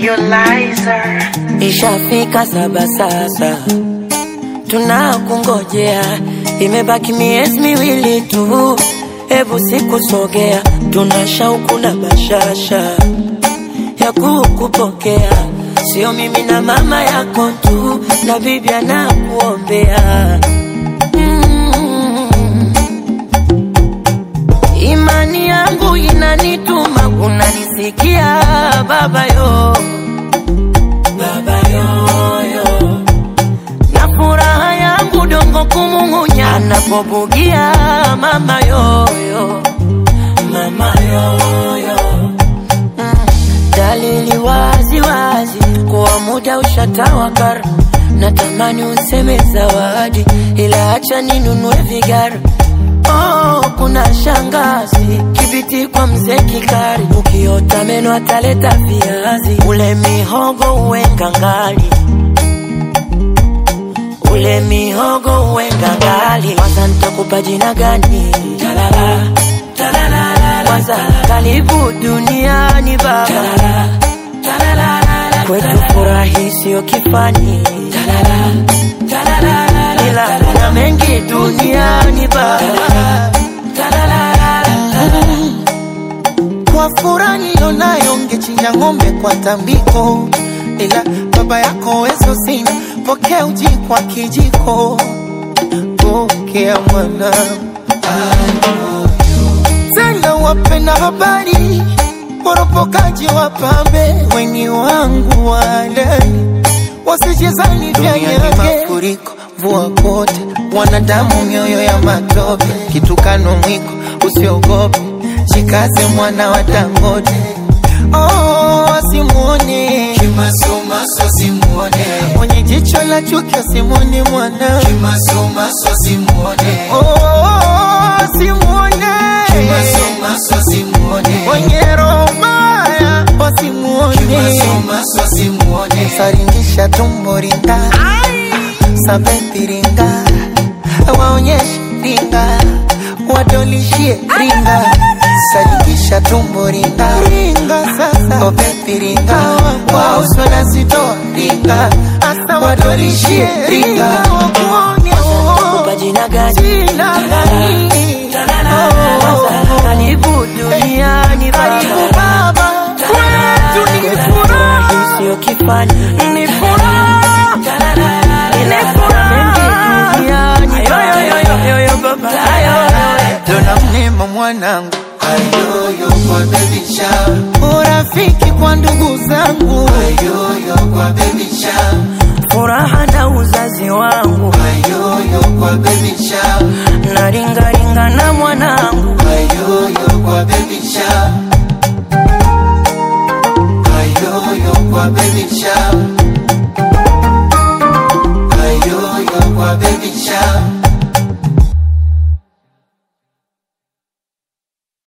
Lizer. Ishafika saba sasa, tunakungojea, imebaki miezi miwili tu, hebu sikusogea, tuna shauku na bashasha ya kukupokea, sio mimi na mama yako tu, na bibi anakuombea mm. Imani yangu inanituma, unanisikia baba yo baba yoyo, na furaha yangu dongo kumung'unya anapobugia mama yoyo, mama yoyo mm. Dalili wazi wazi kuwa muda ushatawakar, natamani useme zawadi, ila acha ninunue vigara Oh, kuna shangazi kibiti kwa mzee Kikari, ukiota meno ataleta viazi, ule mihogo uwe ngangali, ule mihogo uwe ngangali. Kwanza nitakupa jina gani? Talala, talala, kwanza karibu duniani baba, talala, talala, kwetu furahi sio kifani, talala, talala, ila kuna mengi duniani baba, Kwa furaha nilionayo ngechinja ng'ombe kwa tambiko, ila baba yako wezo sina, pokea uji kwa kijiko, pokea mwana tena wapenda habari, woropokaji wapambe, weni wangu walani, wasijezani vya yake mafuriko, mvua kote, wanadamu mioyo ya matope, kitukano mwiko, usiogope, jikaze mwana wa Dangote. Oh, asimuone Kimasomaso simuone, mwenye jicho la chuki, asimuone mwana kimasomaso simuone, oh, asimuone kimasomaso simuone, mwenye roho mbaya, wasimuone kimasomaso simuone, saringisha tumbo ringa sabepi ringa waonyeshe ringa wadolishie ringa saringisha tumbo ringa ringa sasa obepi ringa wauswala zitoa ringa asa wadolishie ringa wakuone kupa jina gani? jina gani Kwanza karibu duniani karibu baba, baba kwetu ni furaha furahi sio kifani, ni furaha ila kuna mengi duniani baba. Dona mnema mwanangu, ayoyo kwa baby shower, urafiki kwa ndugu zangu, ayoyo kwa baby shower, furaha na uzazi wangu ayoyo kwa baby shower, na ringaringa na mwanangu ayoyo kwa baby shower,